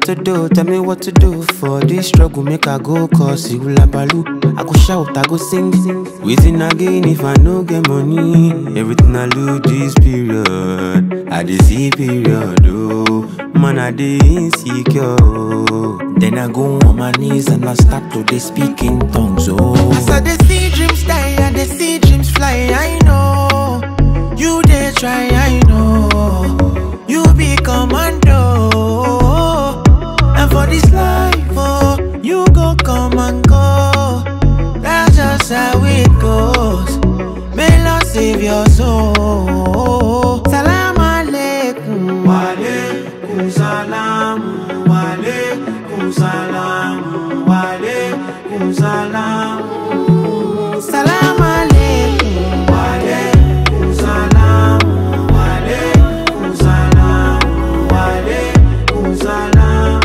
to do, tell me what to do for this struggle. Make I go cause you labalu. I go shout, I go sing, sing. Waiting again if I no get money. Everything I lose this period. I dey see period, oh. Man, I dey insecure. oh. Then I go on my knees and I start to dey speak in tongues, oh. As I dey see dreams die and dey see dreams fly, I know you dey try, I know you be commando. And for this life, oh, you go come and go. That's just how it goes. May Lord save your soul. Salam alaikum. Wa alaikum salam. Wa alaikum salam. Wa alaikum salam. Salam alaikum. Wa alaikum salam. Wa alaikum salam. Wa alaikum salam.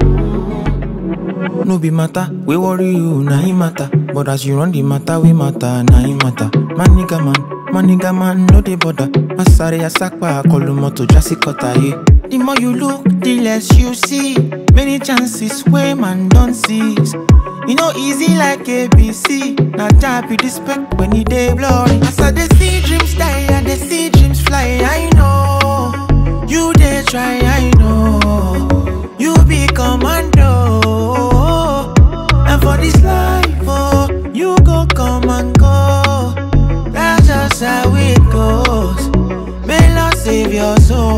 No be matter, we worry you, na him matter. But as you run the matter, we matter, na him matter. Man nigga man, man nigga man, no dey bother. Masare asakpa, kolumoto jasi kota ye. The more you look, the less you see. Many chances where man don't seize. You know easy like ABC. Now job be the spec when you dey blurry. As I dey see dreams die and dey see dreams fly, I know you dey try, I know you be commando. And for this life, oh, you go come and go. That's just how it goes. May Lord save your soul.